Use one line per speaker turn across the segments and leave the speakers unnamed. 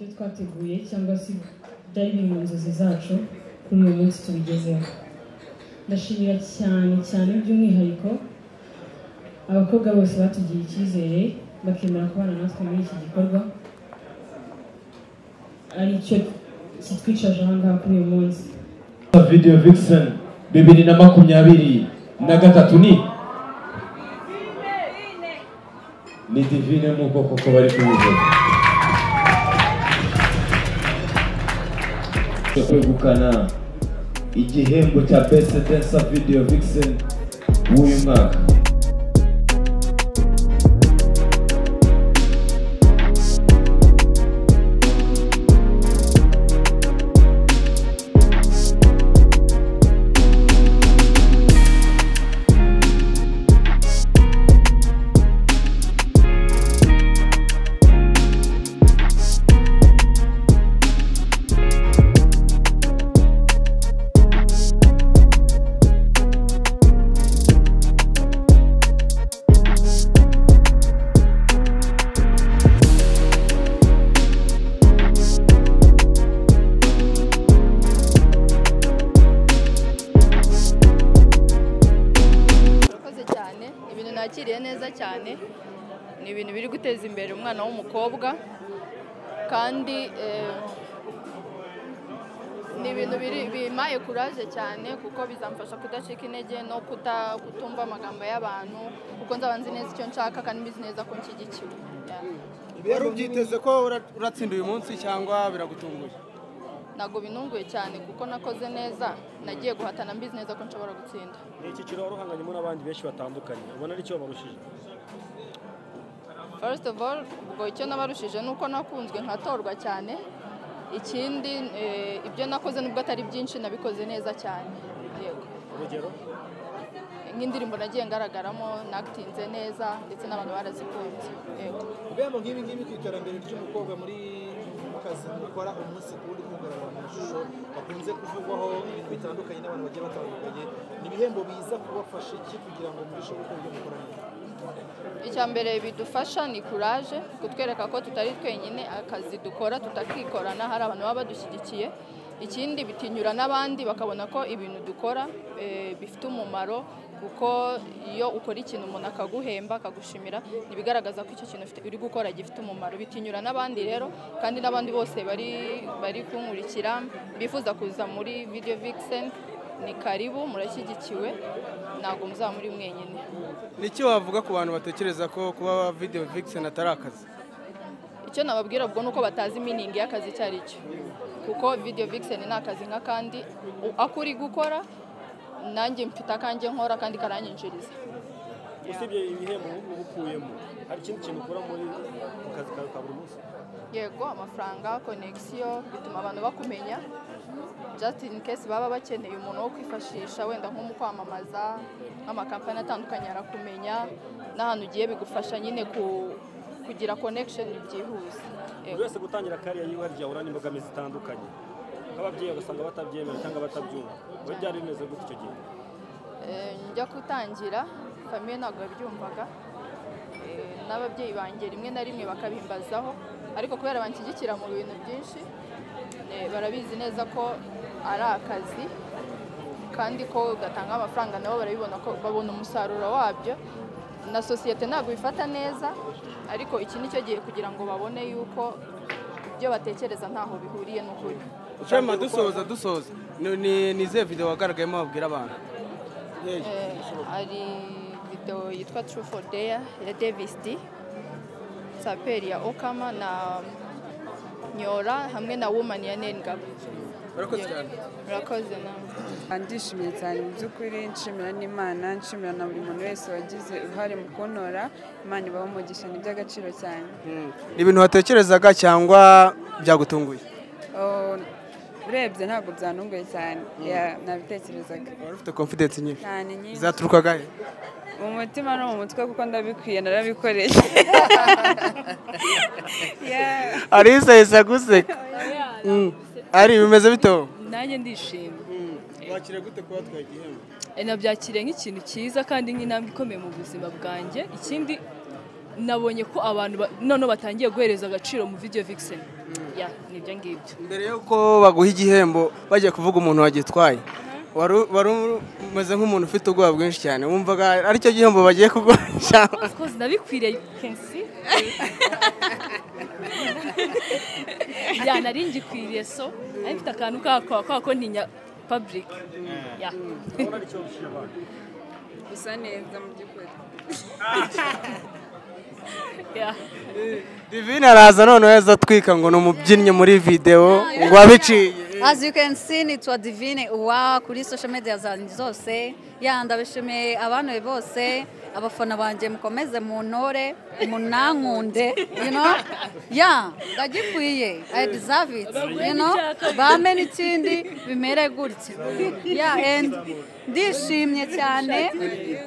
imbere cyangwa se byari biri mu nzozi zacu kuri uyu munsi tubigezeho ndashimira cyane cyane by'umwihariko abakobwa bose batugiriye icyizere bakemera kubana natwe muri iki gikorwa aricyo kitwicaje aha ngaha kuri uyu munsi
video vixen bibiri na makumyabiri na gatatu ni ni divine nk'uko koko bari kubivuga kwegukana igihembo cya best dancer video vixen w'uyu mwaka
murakoze cyane ibintu nakiriye neza cyane ni ibintu biri guteza imbere umwana w'umukobwa kandi eh, ni ibintu biri- bimpaye kuraje cyane kuko bizamfasha kudacika intege no kuta- kutumva amagambo y'abantu kuko nzaba nzi neza icyo nshaka kandi mbizi neza ko nshyigikiwe Yeah.
wari ubyiteze ko ura- uratsinda uyu munsi cyangwa biragutunguye
ntabwo binunguye cyane kuko nakoze neza nagiye guhatana mbizi neza ko nshobora gutsinda
ni icyiciro wari uhanganyemo n'abandi benshi batandukanye ubona ari cyo wabarushije
First of all ubwo icyo nabarushije ni uko nakunzwe nkatorwa cyane ikindi eh, ibyo nakoze nubwo atari byinshi nabikoze neza cyane yego
urugero
nk'indirimbo nagiye ngaragaramo nakitinze neza ndetse n'abantu barazikunze yego
ibihembo nk'ibi ngibi ku iterambere ry'umukobwa muri mu kazi mukora umunsi ku wundi kugaragara mu mashusho bakunze kuvugwaho ibintu bitandukanye n'abantu bagiye batandukanye ni ibihembo biza kubafasha iki kugira ngo murusheho gukora ibyo mukora neza
icya mbere bidufasha ni kuraje kutwereka ko tutari twenyine akazi dukora tutakikorana hari abantu baba badushyigikiye ikindi bitinyura n'abandi bakabona ko ibintu dukora eh, bifite umumaro kuko iyo ukora ikintu umuntu akaguhemba akagushimira ntibigaragaza ko icyo kintu ufite- uri gukora gifite umumaro bitinyura n'abandi rero kandi n'abandi bose bari bari kunkurikira bifuza kuza muri video vixen ni karibu murashyigikiwe ntabwo muzaba muri mwenyine
niki wavuga ku bantu batekereza ko kuba video vixen atari akazi
icyo nababwira ubwo ni uko batazi miningi y'akazi icyo ari cyo kuko video vixen ni akazi nk'akandi u- ako uri gukora nanjye mfite akanjye nkora kandi karanyinjiriza
usibye ibihembo uba ukuyemo hari ikindi kintu ukora muri mu kazi kawe ka buri munsi
yego amafaranga konegisiyo bituma abantu bakumenya just in case baba bakeneye umuntu wo kwifashisha wenda nko mu kwamamaza nk'amakampani atandukanye arakumenya n'ahantu ugiye bigufasha nyine ku- kugira connection byihuse Yego.
buri wese gutangira kariya yiwe harya ahura n'imbogamizi zitandukanye nk'ababyeyi ugasanga batabyemera cyangwa batabyumva wowe byari bimeze gute icyo gihe
Eh, njya gutangira famiye ntabwo yabyumvaga Eh, n'ababyeyi banjye rimwe na rimwe bakabimbazaho ariko kubera banshyigikira mu bintu byinshi eh, barabizi neza ko ari akazi kandi ko gatanga amafaranga nabo barabibona ko babona umusaruro wabyo na sosiyete ntabwo bifata neza ariko iki ni cyo gihe kugira ngo babone yuko ibyo batekereza ntaho bihuriye n'ukuri
ushema dusoza dusoza ni- ni ni izihe video wagaragayemo wabwira abantu
Eh, hari video yitwa True for Dare ya Davis D saperi ya Okama na Nyora hamwe na Woman ya Nengabo
barakoze cyane
murakoze namwe
ndishimye cyane mu by'ukuri nshimira n'imana nshimira na buri muntu wese wagize uruhare mu kuntora imana ibaho umugisha ni iby'agaciro cyane
ni ibintu watekerezaga cyangwa byagutunguye
Oh, urebye ntabwo byanunguye cyane Yeah, nabitekerezaga
wari ufite confidence nyinshi
cyane nyinshi
zaturukaga he
mu mutima no mu mutwe kuko ndabikwiye narabikoreye Yeah.
arisa yisa guseka Mm. ari bimeze bito
nanjye ndishimye
wakira gute kuba twaye igihembo
Eh, nabyakiriye nk'ikintu cyiza kandi nk'intambwe ikomeye mu buzima bwanjye ikindi nabonye ko abantu ba- noneho batangiye guhereza agaciro mu video vixen ya ni ibyo ngibyo
mbere y'uko baguha igihembo bagiye kuvuga umuntu wagitwaye wari wari umeze nk'umuntu ufite ubwoba bwinshi cyane wumvaga aricyo gihembo bagiye kuguha cyangwa
Because nabikwiriye you can see ya nari ngikwiriye so nari mfite akantu kako kako ntinya public ya
urabona ari cyo bishira abantu
gusa neza mu by'ukuri
ya
divine araza noneho aza atwika ngo ni umubyinnyi muri videwo ngo wabiciye
As you can see nitwa Divine Uwa kuri social media zanjye zose ya ndabishimiye abantu bose abafana banjye mukomeze muntore munankunde you know ya ndagikwiye I deserve it you know bampe n'ikindi bimere gutya ya and ndishimye cyane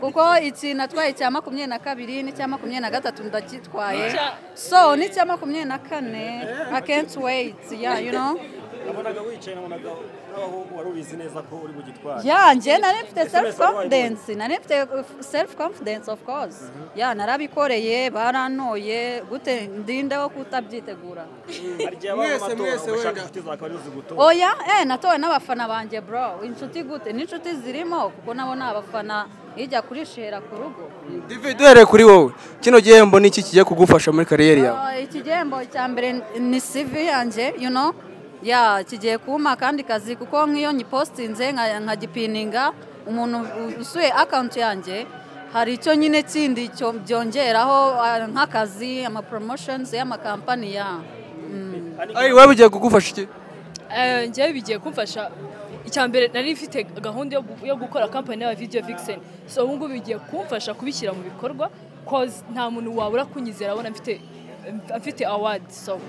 kuko iki natwaye cya makumyabiri na kabiri n'icya makumyabiri na gatatu ndagitwaye so n'icya makumyabiri na kane I can't wait yeah you know
nabonaga wicaye nabonaga n'abahungu wari ubizi neza ko uri bugitware
ya njye nari mfite
Ese wese
self confidence nari mfite uh, self confidence of course ya narabikoreye barantoye gute ndindeho kutabyitegura
hari igihe habaho
Mwese,
amatora
mwese
ugashaka
wenda.
inshuti zawe akaba arizo zigutora
oya eh natowe n'abafana banjye bro inshuti gute n'inshuti zirimo kuko nabo ni abafana ijya kuri shera ku rugo
divide uhereye kuri wowe kino gihembo ni iki kigiye kugufasha muri kariyeri yawe
Uh, iki gihembo cya mbere ni CV yanjye you know ya kigiye kumpa akandi kazi kuko nk'iyo nyipositinze nka- nkagipininga umuntu u- usuye akawunti yanjye hari icyo nyine kindi cyo- byongeraho uh, nk'akazi ama promotions y'amakampani ya Mm.
ayi wowe bigiye kugufasha iki
Eh, njyewe bigiye kumfasha icya mbere nari mfite gahunda yo gu- yo gukora kampani ya video vixen so ubu ngubu bigiye kumfasha kubishyira mu bikorwa cause nta muntu wabura kunyizera abona mfite mfite award so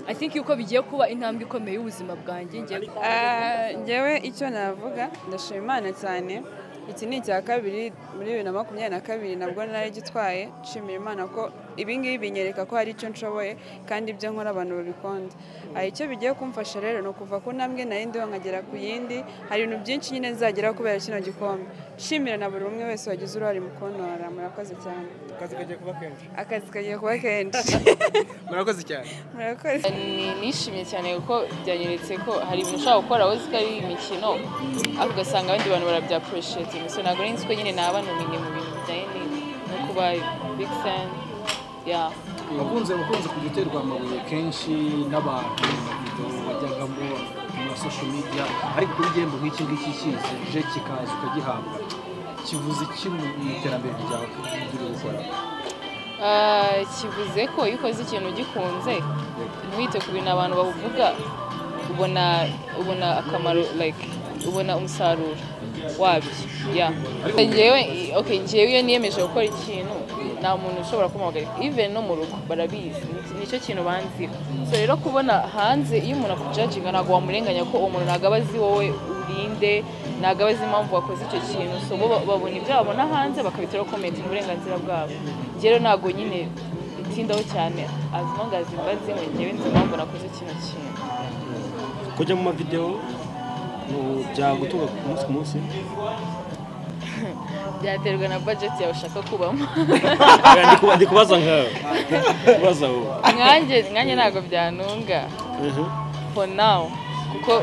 i think yuko bigiye kuba intambwe ikomeye y'ubuzima bwanjye ngiye
Ah, njyewe icyo navuga ndashima imana cyane iki ni icya kabiri muri bibiri na makumyabiri na kabiri nabwo nari gitwaye nshimira imana ko ibingibi binyereka ko hari icyo nshoboye kandi ibyo nkora abantu babikunda hari icyo bigiye kumfasha rero ni ukuva ku ntambwe nari ndiho nkagera ku yindi hari ibintu byinshi nyine nzageraho kubera kino gikombe nshimira na buri umwe wese wagize uruhare mu konora murakoze cyane
akazi kagiye kuba kenshi
akazi kagiye kuba kenshi
murakoze cyane
murakoze
nishimye cyane kuko byanyeretse ko hari ibintu ushobora gukora wowe uzi ko ari imikino ariko ugasanga abandi bantu barabyapuroshetinga so ntabwo nari nzi ko nyine naba numenya mu bintu bijyanye ni- no kuba big fan ya
wakunze wakunze kujya uterwa amabuye kenshi n'abantu babido bajyagamo mu ma social media ariko kuri igihembo nk'iki ngiki kize je kikaza ukagihabwa kivuze iki mu mu iterambere ryawe ry'ibyo gukora
Ah, kivuze ko iyo ukoze ikintu ugikunze ntiwite ku bintu abantu bavuga ubona ubona akamaro like ubona umusaruro wabyo ya ngewe okay ngewe iyo niyemeje gukora ikintu nta muntu ushobora kumuhagarika even no mu rugo barabizi Ni- nicyo kintu banziho so rero kubona hanze iyo umuntu akujajinga ntabwo wamurenganya ko uwo muntu ntabwo aba azi wowe urinde ntabwo aba azi impamvu wakoze icyo kintu so bo ba- babona ibyo babona hanze bakabiteraho komenti ni uburenganzira bwabo njye rero ntabwo nyine bitindaho cyane as long as mbaze ngo njyewe nzi impamvu nakoze kino kintu
kujya mu mavidewo ubu byagutunga ku munsi ku munsi
byaterwa na budget yawe ushaka kubamo
Oya, ndi ku- ndi kubaza nkawe kubaza wowe
nkanjye nkanjye ntabwo byantunga
Mhm.
for now kuko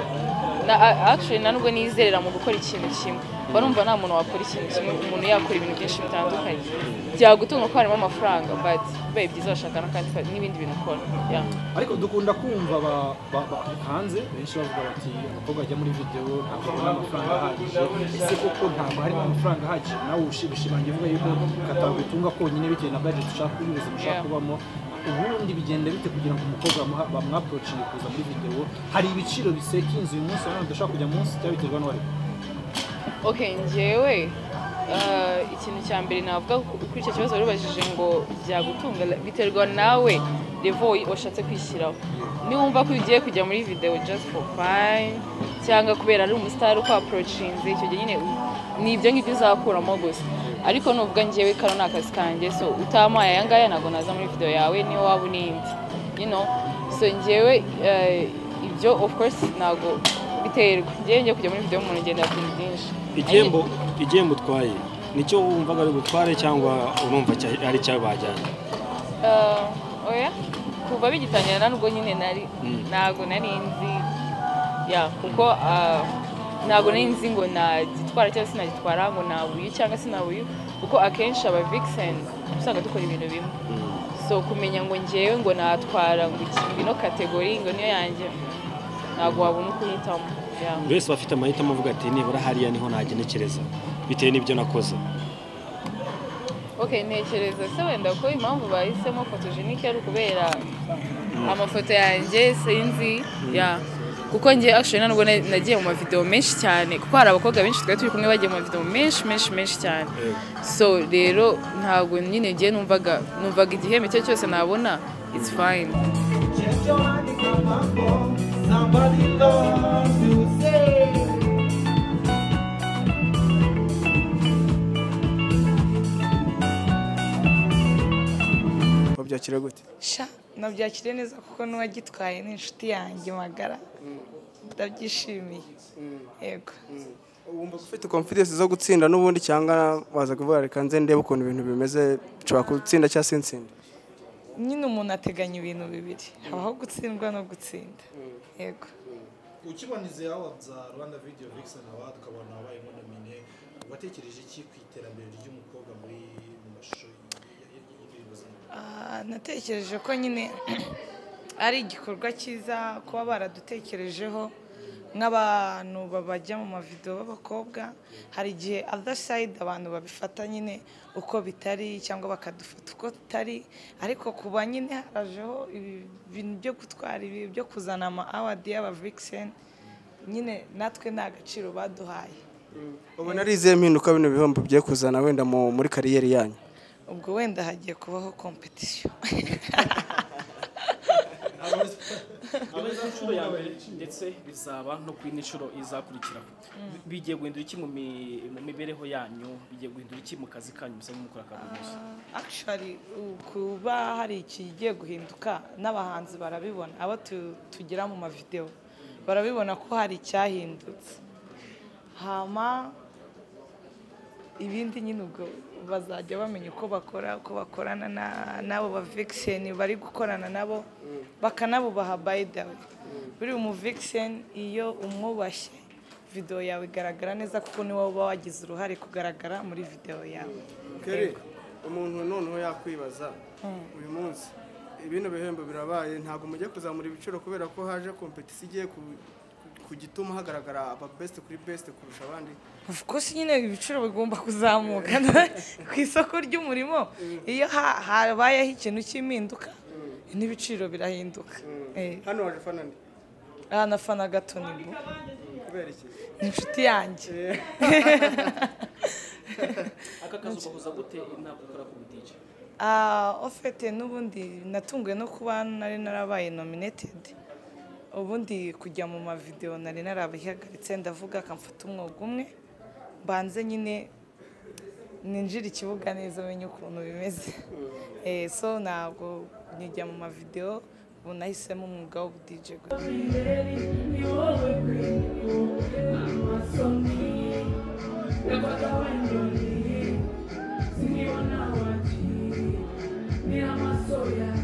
na a- actually na nubwo nizerera mu gukora ikintu kimwe mba numva nta muntu wakora ikintu kimwe umuntu yakora ibintu byinshi bitandukanye byagutunga ko harimo amafaranga but bibaye byiza washaka n'akandi kazi n'ibindi bintu ukora yeah.
ariko dukunda kumva ba- ba- ba- hanze benshi bavuga bati abakobwa bajya muri videwo ntabwo babona amafaranga ahagije ese koko ntabwo harimo amafaranga ahagije nawe ushimishimangira uvuga yuko katagutunga konyine bitewe na budget ushaka kuba ubuzima ushaka
Yeah.
kubamo ubundi bigenda bite kugira ngo umukobwa bamuha- bamwaprocinge kuza muri videwo hari ibiciro bisekinze uyu munsi abana badashobora kujya munsi cyangwa biterwa n'uwari
okay njyewe uh, ikintu cya mbere navuga ku- kuri icyo kibazo warubajije ngo byagutunga la- biterwa nawe levo washatse kwishyiraho niwumva ko iyo ugiye kujya muri video just for fun cyangwa kubera ari umusitari uko approachinze icyo gihe nyine u- ni ibyo ngibyo uzakuramo gusa ariko nuvuga njyewe kano ni akazi kanjye so utamaye aya ngaya ntabwo naza muri video yawe niyo waba unindi you know so njyewe eh, ibyo of course ntabwo biterwa njyewe njye kujya muri video y'umuntu ngenda ku bintu byinshi
igihembo igihembo utwaye nicyo wumvaga ari butware cyangwa urumva cya- ari icyo bajyanye
oya kuva bigitangira ntabwo nyine nari ntabwo nari nzi ya kuko ah, ntabwo nari nzi ngo nagitwara cyangwa sinagitwara ngo nabuye cyangwa sinabuye kuko akenshi aba vixen usanga dukora ibintu bimwe so kumenya ngo ngewe ngo natwara ngo iki ngino kategori ngo niyo yanjye ntabwo wabona uko uhitamo ya
buri wese aba afite amahitamo avuga ati nibura hariya niho nagenekereza bitewe n'ibyo nakoze
ok ntekereza se wenda ko impamvu bahisemo fotogenike ari ukubera amafoto yanjye sinzi ya kuko njye actually ntabwo nagiye mu mavideo menshi cyane kuko hari abakobwa benshi twari turi kumwe bagiye mu mavideo menshi menshi menshi cyane so rero ntabwo nyine ngiye numvaga numvaga igihembo icyo ari cyo cyose nabona it's fine
wabyakira gute
sha nabyakiriye neza kuko n'uwagitwaye ni inshuti yanjye magara ndabyishimiye yego
wumva ufite confidence zo gutsinda n'ubundi cyangwa waza kuvuga reka nze ndebe ukuntu ibintu bimeze nshobora gutsinda cyangwa se nsinda
nyine umuntu ateganya ibintu bibiri habaho gutsindwa no gutsinda yego
ukiboneze aho bya rwanda video vixen aba tukabona abayemo nomine watekereje iki ku iterambere ry'umukobwa muri mu mashusho
Ah, natekereje ko nyine ari igikorwa cyiza kuba baradutekerejeho nk'abantu babajya mu mavidewo b'abakobwa hari igihe other side abantu babifata nyine uko bitari cyangwa bakadufata uko tutari ariko kuba nyine harajeho ibi bintu byo gutwara ibi byo kuzana ama awadi y'aba vixen nyine natwe nta gaciro baduhaye
ubona ari izihe mpinduka bino bihembo bigiye kuzana wenda mu- muri kariyeri yanyu
ubwo wenda hagiye kubaho kompetisiyo
Biza inshuro ya mbere ndetse bizaba no ku yindi nshuro izakurikiraho Bi- bigiye guhindura iki mu mi- mu mibereho yanyu bigiye guhindura iki mu kazi kanyu musanzwe mukora ka buri munsi
actually u- kuba hari ikigiye guhinduka n'abahanzi barabibona abo tu- tugira mu mavideo barabibona ko hari icyahindutse hama ibindi nyine ubwo bazajya bamenya uko bakora uko bakorana na- n'abo ba vixen bari gukorana nabo bakanabubaha by the way buri mu vixen iyo umwubashye video yawe igaragara neza kuko ni wowe uba wagize uruhare kugaragara muri video yawe
kere umuntu noneho yakwibaza uyu munsi ibino bihembo birabaye ntabwo mujya kuzamura ibiciro kubera ko haje kompetisi igiye ku- ku gituma hagaragara aba best kuri best kurusha abandi
Of course nyine ibiciro bigomba kuzamuka ku isoko ry'umurimo iyo ha- habayeho ikintu cy'impinduka n'ibiciro birahinduka
hano waje fana nde
aha nafana gato ni bo
kubera iki
ni inshuti yanjye
aka kazi ugahuza gute inama ukora ku budije
Ah, ofete n'ubundi natunguwe no kuba nari narabaye nominated ubundi kujya mu mavideo nari narabihagaritse ndavuga akamfata umwuga umwe mbanze nyine ninjira ikibuga neza menye ukuntu bimeze Eh, so ntabwo nkijya mu mavideo ubu nahisemo umwuga w'ubudj
Ngira amasoya